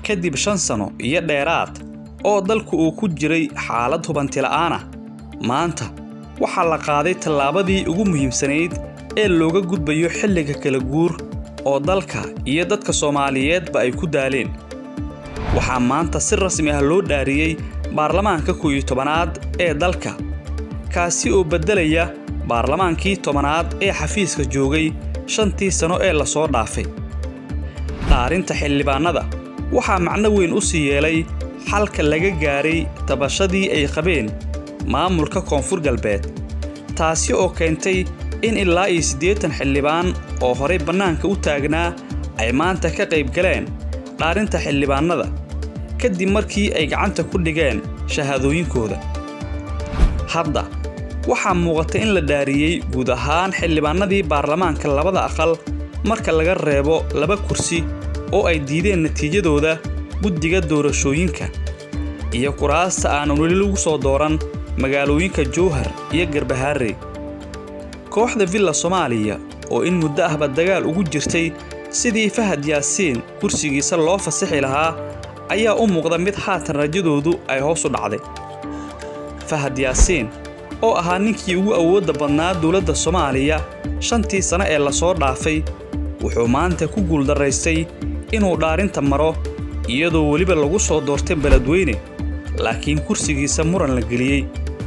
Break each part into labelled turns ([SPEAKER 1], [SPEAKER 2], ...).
[SPEAKER 1] kadib shan sano iyo dheeraad oo dalku uu ku jiray xaalad hubantila'aan ah maanta waxaa la qaaday tallaabadii ugu muhiimsanayd ee looga gudbayo xilliga kala guur oo dalka iyo dadka soomaaliyeedba ay ku daaleen waxaa maanta si rasmi ah loo dhaariyey baarlamaanka kow iyo tobanaad ee dalka kaasi oo beddelaya baarlamaankii tobanaad ee xafiiska joogay shantii sano ee lasoo dhaafay dhaarinta xildhibaannada waxaa macno weyn u sii yeelay xalka laga gaaray tabashadii ay qabeen maamulka koonfur galbeed taasi oo keentay in ilaa iyo siddeetan xildhibaan oo horay bannaanka u taagnaa ay maanta ka qayb galeen dhaarinta xildhibaannada kadib markii ay gacanta ku dhigeen shahaadooyinkooda hadda waxaa muuqata in la dhaariyey guud ahaan xildhibaannadii baarlamaanka labada aqal marka laga reebo laba kursi oo ay diideen natiijadooda guddiga doorashooyinka iyo kuraasta aanan weli lagu soo dooran magaalooyinka jowhar iyo garbahaarey kooxda villa soomaaliya oo in muddo ahba dagaal ugu jirtay sidii fahad yaasiin kursigiisa loo fasixi lahaa ayaa u muuqda mid haatan rajadoodu ay hoos u dhacday fahad yaasiin oo ahaa ninkii ugu awoodda badnaa dowladda soomaaliya shantii sano ee lasoo dhaafay wuxuu maanta ku guuldarraystay inuu dhaarinta maro iyadoo weliba lagu soo doortay beledweyne laakiin kursigiisa muran la geliyey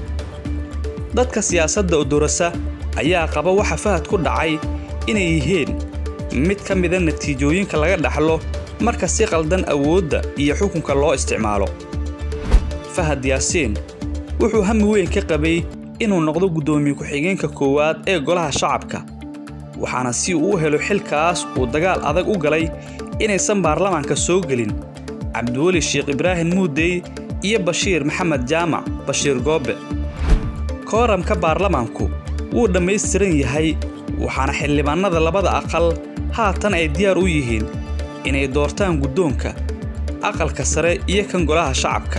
[SPEAKER 1] dadka siyaasadda odorasa ayaa qaba waxa fahad ku dhacay inay yihiin mid ka mida natiijooyinka laga dhaxlo marka si qaldan awoodda iyo xukunka loo isticmaalo fahad yaasiin wuxuu hami weyn ka qabay inuu noqdo guddoomiye ku-xigeenka koowaad ee golaha shacabka waxaana si uu u helo xilkaas uu dagaal adag u galay inaysan baarlamaanka soo gelin cabdiweli sheekh ibraahim muudey iyo bashiir maxamed jaamac bashiir goobe kooramka baarlamaanku wuu dhammaystiran yahay waxaana xildhibaannada labada aqal haatan ay diyaar u yihiin inay doortaan guddoonka aqalka sare iyo kan golaha shacabka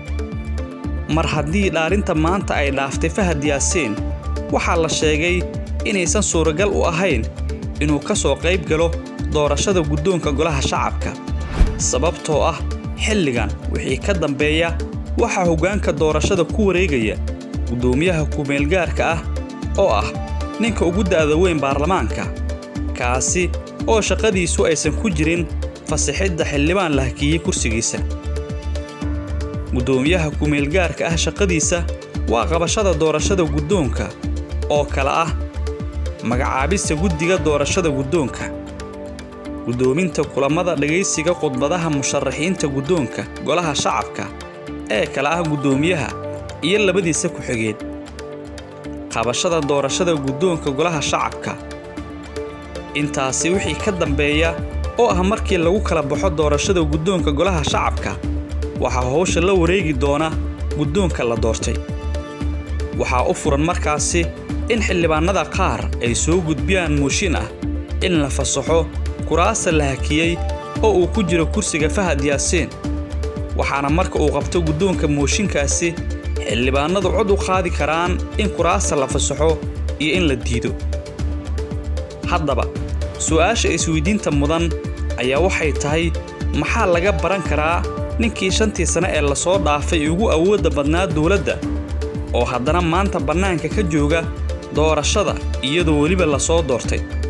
[SPEAKER 1] mar haddii dhaarinta maanta ay dhaaftay fahad yaasiin waxaa la sheegay inaysan suuragal u ahayn inuu ka soo qayb galo doorashada guddoonka golaha shacabka sababtoo ah xilligan wixii ka dambeeya waxaa hoggaanka doorashada ku wareegaya guddoomiyaha kumeelgaarka ah oo ah ninka ugu da'da weyn baarlamaanka kaasi oo shaqadiisu aysan ku jirin fasixidda xildhibaan la hakiyey kursigiisa guddoomiyaha kumeelgaarka ah shaqadiisa waa qabashada doorashada guddoonka oo kale ah magacaabista guddiga doorashada guddoonka guddoominta kulammada dhegaysiga khudbadaha musharaxiinta guddoonka golaha shacabka ee kale ah guddoomiyaha iyo labadiisa ku-xigeen qabashada doorashada guddoonka golaha shacabka intaasi wixii ka dambeeya oo ah markii lagu kala baxo doorashada guddoonka golaha shacabka waxaa howsha la wareegi doona guddoonka la doortay waxaa u furan markaasi in xildhibaannada qaar ay soo gudbiyaan mooshin ah in la fasaxo kuraasta la hakiyey oo uu ku jiro kursiga fahad yaasiin waxaana marka uu qabto guddoonka mooshinkaasi xildhibaannadu cod u qaadi karaan in kuraasta la fasaxo iyo in la diido haddaba su'aasha isweydiinta mudan ayaa waxay tahay maxaa laga baran karaa ninkii shantii sane ee lasoo dhaafay ugu awoodda badnaa dowladda oo haddana maanta bannaanka ka jooga doorashada iyadoo weliba lasoo doortay